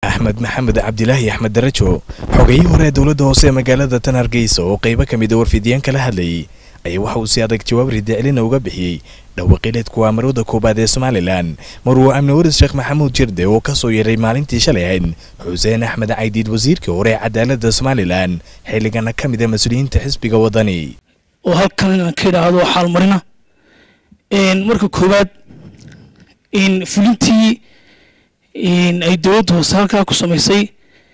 axmed maxamed cabdilaahi axmed darajo xogayihii hore ee dowladda hoose ee magaalada tan hargeysa oo qaybo ka mid a warfidiyaan kala hadlayay ayaa waxa uu si adag jawaab ridacelina uga bixiyey dhawaqileedku amarooda koowaad ee somalilan maruu amni waris sheekh maxamuud jirde oo kasoo yeeray maalintii shalay ahayd xuseen axmed caydiid wasiirkii hore ee cadaaladda somalilan xilligana ka mid a mas-uuliyiinta xisbiga wadani oo halkan inaan ka idhaahdo xaalmarina marka koowaad fulintii ay dowladda hoose halkaa ku samaysay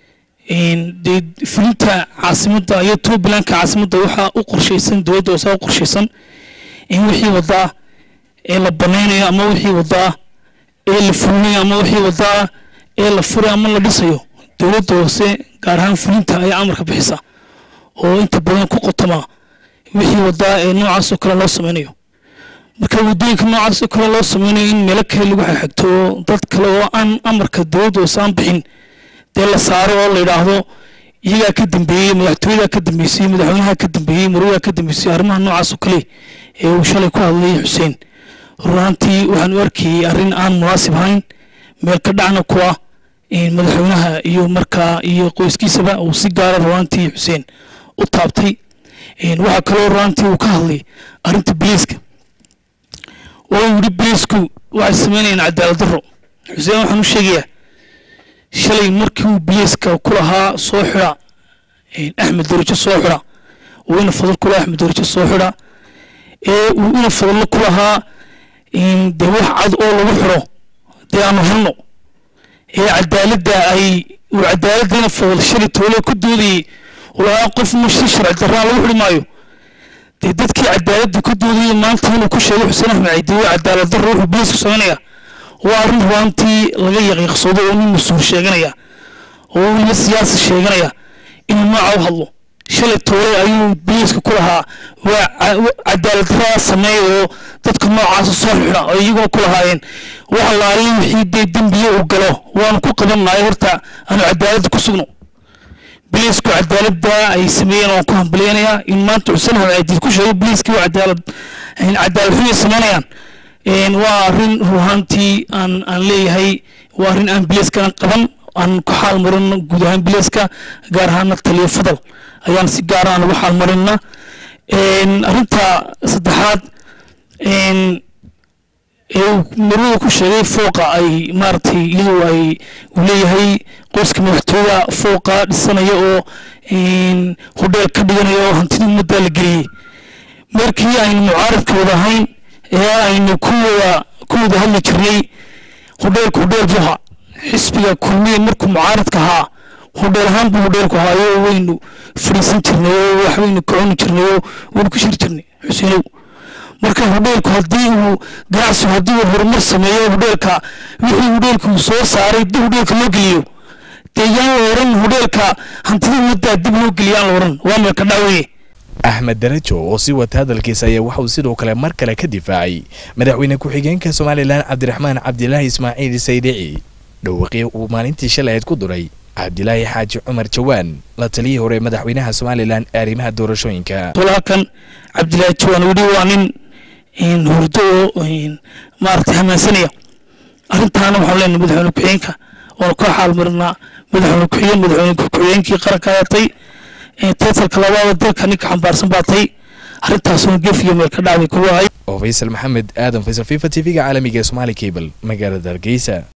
dee fulinta caasimadda iyo puntlandka caasimadda waxaa u qorshaysan dowladda hoose u qorshaysan in wixii wadaa ee la banaynayo ama wixii wadaa ee la fulinayo ama wixii wadaa ee la furay ama la dhisayo dowladda hoose gaar ahaan fulinta ayaa amarka bixisa oo inta badan ku qotoma wixii wadaa ee noocaas oo kale loo sameynayo marka waddooyinka noocaas oo kale loo sameynayo in meelo kale lagu xagxagto dad kale oo aan amarka dowladda hoose aan bixin dee la saaro oo la yidhaahdo iyagaa ka dambeeyey madaxtooyadaa ka dambeysay madaxweynaha ka dambeeyey marwadaa ka dambeysay arrimaha noocaas oo kale ee uu shalay ku hadlayay xuseen runaantii waxaan u arkayey arrin aan munaasib ahayn meel ka dhacna ku ah madaxweynaha iyo markaa iyo qoyskiisaba uu si gaara runaantii xuseen u taabtay waxaa kaloo runaantii uu ka hadlay arrinta biliiska oo uu yidhi biliisku waxay sameynayaan cadaalad darro xuseen waxaan u sheegayaa shalay markii uu biliiska ku lahaa soo xidha axmed darajo soo xidha uu ina fadal ku lahaa axmed darajo soo xidha ee uu ina fadallo ku lahaa dee wax cad oo lagu xidho dee aanu helno ee cadaaladda ay uu cadaaladda ina fadal shalay toole ku doodayey uu lahaa qof ma si sharci darraa lagu xidhi maayo dee dadkii cadaaladda ku doodayey maanta inuu ku sheegay xuseen axmed caydi waa cadaalad darro wuxuu biliiska sameynaya waa arrin rubaantii laga yaqiiqsado oo nin mas-uul sheeganaya oo weliba siyaasi sheeganaya inuu nooca u hadlo shalay toole ayuu biliiska ku lahaa waa cadaalad darraa sameeya oo dadka noocaasa soo xidha oo iyagoo ku lahaayeen waxa laali wixii dee dembiye uu galo waanu ku qabannahay horta aanu cadaaladda ku sugno biliisku cadaaladda ay sameeyeen waan ku hambaleynayaa in maanta xuseen axmed caydiid ku sheegay biliiskii waa cadaalad cadaalad xumay sameynayaan waa arrin ruhaantii aan aan leeyahay waa arrin aan biliiskana qaban aan ku xaal marino guud ahaan biliiska gaar ahaana taliyo fadal ayaan si gaara aan ugu xaal marina arrinta saddexaad ee uu marwada ku sheegay fooqa ay maaragtay iyadu ay uu leeyahay qoyska madaxtooyada fooqa dhisanaya oo hodheel ka dhiganaya oo hantida ummadda la geliyey markii aynu mucaaradka wada ahayn ee aynu ku wada ku wada hadli jirnay hodheelku hodheel buha xisbiga kulmiye markuu mucaaradka ahaa hodheel ahaan buu hodheelku ahaayo waynu fadhiisan jirnay oo waxbaynu ka cuni jirnay oo waynu ku shiri jirnay xuseenow marka hodheelku haddii uu ganacsigu haddii uu horumar sameeyo hodheelka wixii hodheelku uu soo saaray dib hodheelka loo geliyo dee yaan la oran hodheelka hantida ummaddaa dib loo geliyo aan la oran waa meelka dhaawaye axmed darajo oo sii wata hadalkiisa ayaa waxauu sidoo kale mar kale ka difaacay madaxweyne ku-xigeenka somalilan cabdiraxmaan cabdilaahi ismaaciil saydici dhawaqii uu maalintii shalay ayd ku duray cabdilaahi xaaji cumar jawaan la taliyii hore madaxweynaha somalilan ee arrimaha doorashooyinka walaakan cabdilaahi jawaan weli waa nin hurdo oo maaragtay hamaasanaya arrintaana waxaan leenahay madaxweyne ku-xigeenka oona ka xaal marinaa madaxweyne ku-xigeen madaxweyne ku-xigeenkii qaranka ayatay taytalka labaada dalka ninka xambaarsan baa tay arrintaasuna gefiyo meel ka dhacday kuwa ahay oo faysal maxamed aadan faysal fifa t v-ga caalamiga ee somaali cable magaalada hargeysa